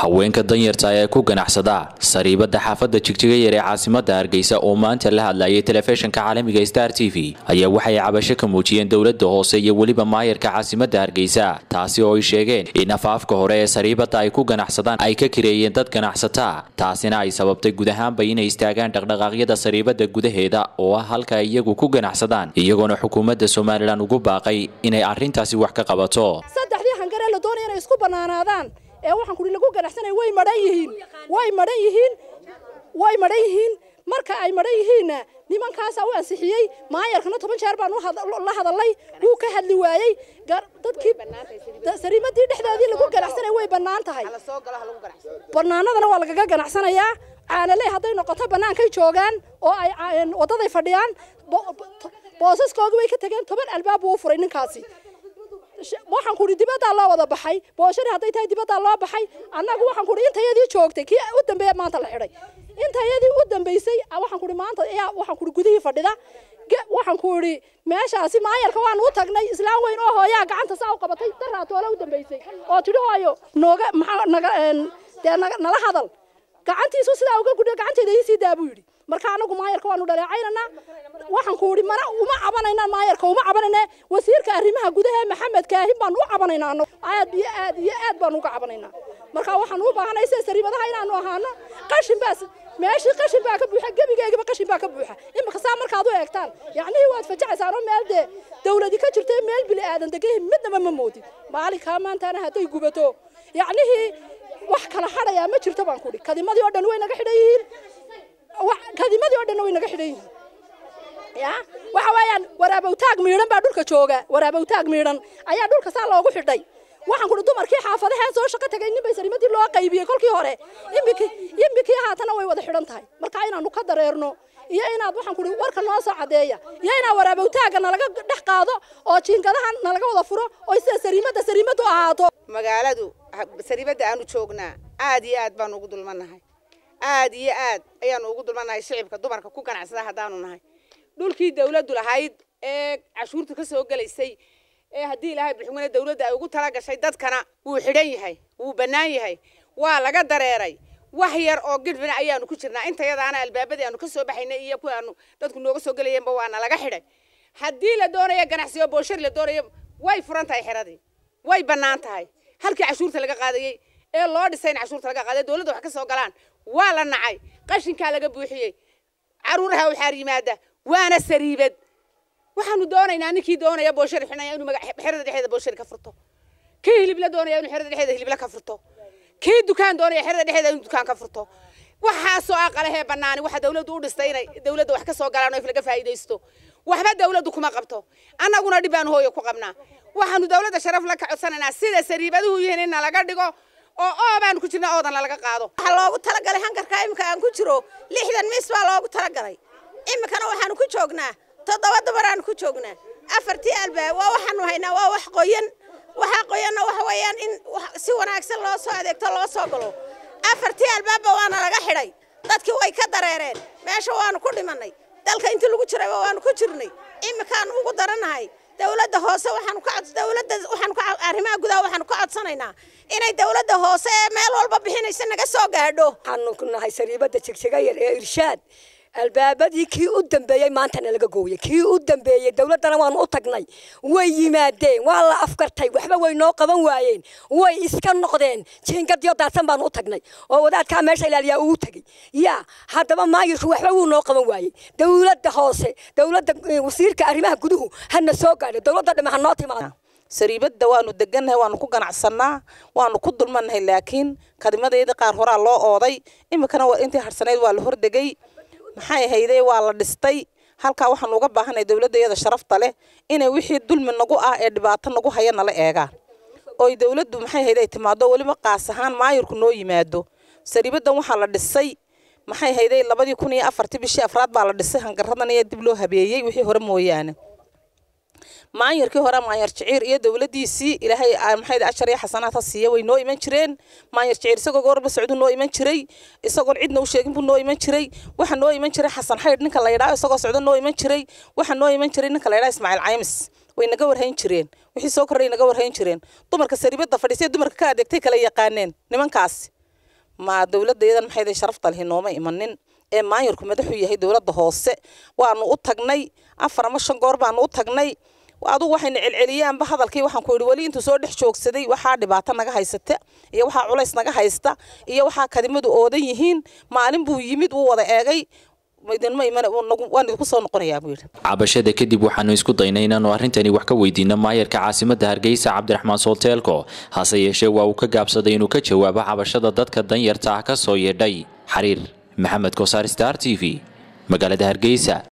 haweenka danyarta ee ku ganacsada sariibada xaafadda jigjiga yar ee caasimada hargeysa oo maanta la hadlayay telefishinka caalamiga star t v ayaa waxay cabasho ka muujiyeen dowlada hoose iyo weliba maayarka caasimada hargeysa taasi oo ay sheegeen in afaafka hore ee sariibada ay ku ganacsadaan ay ka kireeyeen dad ganacsata taasina ay sababtay guud ahaanba inay istaagaan dhaqdhaqaaqyada sariibada gudaheeda oo ah halka ay iyagu ku ganacsadaan iyagoona xukuumadda somalilan ugu baaqay inay arrintaasi wax ka qabato saddexdii hangare la doonaya inay isku bannaanaadaan ee waxaan kudhi lagu ganacsanaya way madhan yihiin way madhan yihiin way madhan yihiin marka ay madhan yihiinna nimankaasaa u ansixiyey maayarkana toban jeer baan la hadalay wuu ka hadli waayey dadkii sariimadii dhexdeedii lagu ganacsanaya way bannaan tahay bannaanadana waa lagaga ganacsanayaa caanaley hadday noqoto bannaankay joogaan oo ay waddaday fadhiyaan boosaskooga way ka tegeen toban albaab buu u furay ninkaasi waxaan kuhi dibaddaa loo wada baxay booshari hadday tahay dibaddaa loo baxay annagu waxaan kuhi intayadii joogtay kii u dambeeya maanta la xidhay intayadii u dambeysay waxaan kuhi maanta ayaa waxaan kuhi gudihii fadhida waxaan kuhi meeshaasi maayarka waan u tagnay islaan weyn oo hooyaa gacanta saa u qabatay daraatoola u dambeysay oo tidhi hooyo nooga maxaa naga dee nala hadal gacantiisu sidaa uga gudhiyo gacanteeda ii sii daa buu yidhi marka anagu maayarka waanu dhaleecaynanaa waxaan ku idhi mana uma cabanayna maayarka uma cabanayna wasiirka arrimaha gudaha maxamed kaahin baanu u cabanaynaa anagu aad iyo aad iyo aad baanu uga cabanaynaa marka waxaan u baahanay sida sariibadaha inaanu ahaano qashin baas meeshii qashin baa ka buuxa gebigeegaba qashin baa ka buuxa imika saa markaad u eegtaan yacnihii waad fajacaysaan oo meel dee dawladi ka jirta meel bili aadan degahi midnaba ma moodin maalinkaa maantaana hadday gubato yacnihii wax kala hadhayaa ma jirto baan kudhi kadimadii oo dhan way naga xidhan yihiin kadimadii oo dhanna way naga xidhan yihiin ya waxa weeyaan waraabowtaag miidhan baa dhulka jooga waraabowtaag miidhan ayaa dhulka saa loogu xidhay waxaan kuhi dumarkii xaafadahee soo shaqo tagay nin bay sariimadii loo qaybiyey kolkii hore imbikii imbikii haatana way wada xidhan tahay marka inaanu ka dareerno iyo inaad waxaan kuhi warka noo soo cadeeya iyo inaad waraabowtaaga nalaga dhex qaado oo jiingadaha nalaga wada furo oo sida sariimadda sariimaddu ahaato magaaladu sariibadda aanu joognaa aad iyo aad baanu ugu dulmannahay aad iyo aad ayaanu ugu dulmannahay shicibka dumarka ku ganacsada haddaanu nahay dhulkii dawladdu lahayd ee cashuurta ka soo gelaysay ee haddii ilaahay biximana dawladda ay ugu tala gashay dadkana wuu xidhan yahay wuu bannaan yahay waa laga dareeray wax yar oo gidhfina ayaanu ku jirnaa intayadaana albaabadii aanu ka soo baxaynay iyo kuwa aanu dadku nooga soo gelayeenba waana laga xidhay haddii la doonayo ganacsiyo booshari la doonayo way furan tahay xeradii way bannaan tahay halkii cashuurta laga qaadayey ee loo dhisay in cashuurta laga qaaday dawladda wax ka soo galaan waa la nacay qashinkaa laga buuxiyey caruuraha waxaar yimaada waana sariibad waxaanu doonaynaa ninkii doonaya booshari xidhnaya inuu xerada dhexdeeda booshari ka furto kii hilib la doonaya inuu xerada dhexdeeda hilibla ka furto kii dukaan doonaya xerada dhexdeeda inuu dukaan ka furto waxaasoo aqalahee bannaani waxa dawladdu u dhistay inay dawladda wax ka soo galaan oo if laga faa'iidaysto waxba dawladdu kuma qabto annaguna dhib baanu hooyo ku qabnaa waxaanu dawladda sharaf la ka codsanaynaa sida sariibaduhu yihiin in nalaga dhigo oo oo baanu ku jirna oodan lalaga qaado waxaa loogu talagalay hankarka imika aan ku jiro lixdan miis baa loogu talagalay imikana waxaanu ku joognaa toddoba dumaraanu ku joognaa afartii albaab waa waxaanu haynaa waa wax qoyan waxaa qoyanna waxa weeyaan in si wanaagsan loo soo adeegto loo soo galo afartii albaabba waana laga xidhay dadkii way ka dareereen meesha waanu ku dhimannay dalka intii lagu jirayba waanu ku jirnay imikaanu ugu daranahay dawladda hoose waxaanu ka dawladda waxaanu ka arrimaha gudaha waxaanu ka codsanaynaa inay dawladda hoose ee meel walba bixinaysa naga soo gaadho waxaanu ku nahay sariibadda jigjiga yar ee irshaad albaabadii kii u dambeeyey maantana laga gooyey kii u dambeeyey dawladdana waanu u tagnay way yimaadeen waa la afkartay waxba way noo qaban waayeen way iska noqdeen jiingadiyo daadsan baanu u tagnay oo wadaadkaa meesha ilaaliyaa ugu tegey yaa haddaba maayirku waxba wuu noo qaban waayey dawladda hoose dawladda wasiirka arrimaha guduhu hana soo gaadho dawladda dhime ha noo timaado sariibadda waanu degannahay waanu ku ganacsannaa waanu ku dulmannahay laakiin kadimadeedii qaar horaa loo ooday iminkana intii harsanayd waa la hordegay maxay hayday waa la dhistay halkaa waxaanu uga baahanay dawladda iyada sharafta leh inay wixii dulmi nagu ah ee dhibaato nagu haya nala eegaan oy dawladdu maxay hayday timaado weliba qaas ahaan maayirku noo yimaado sariibaddan waxaa la dhisay maxay hayday labadii kun iyo afartii bishii afraad baa la dhisay hangaradan iyo dib loo habeeyey wixii hore mooyaane maayarkii hore maayar jiciir iyo dawladdiisii ilaahay maxay ashar iyo xasanaad ha siiya way noo iman jireen maayar jiciir isagoo goorba socdu noo iman jiray isagoon cidna u sheegin buu noo iman jiray waxa noo iman jiray xasan xaydh ninka la yidhaah isagoo socdo noo iman jiray waxa noo iman jiray ninka la yidhaah ismaaciil caymis way naga warhayn jireen wixii soo kordhay naga warhayn jireen dumarka saribada fadhiisay dumarka ka adeegtay kala yaqaaneen nimankaas ma dowladaydan maxay sharafta lihi nooma imanin ee maayarku madaxuu yahay dowladda hoose waanu u tagnay afar ama shan goor baanu u tagnay adugu waxayna celceliyaanba hadalkii waxaan ku yidhi weli intuu soo dhex joogsaday waxaa dhibaato naga haysata iyo waxaa culays naga haysta iyo waxaa kadimadu oodan yihiin maalin buu yimid wuu wada eegay idinma iman waan idinku soo noqonayaa buu yidhi cabashada kadib waxaanu isku daynay inaanu arrintani wax ka weydiino maayarka caasimadda hargeysa cabdiraxmaan soolteelko hase yeeshee waa uu ka gaabsaday inuu ka jawaabo cabashada dadka danyarta ah ka soo yeedhay xariir maxamed kosaar star t v magaalada hargeysa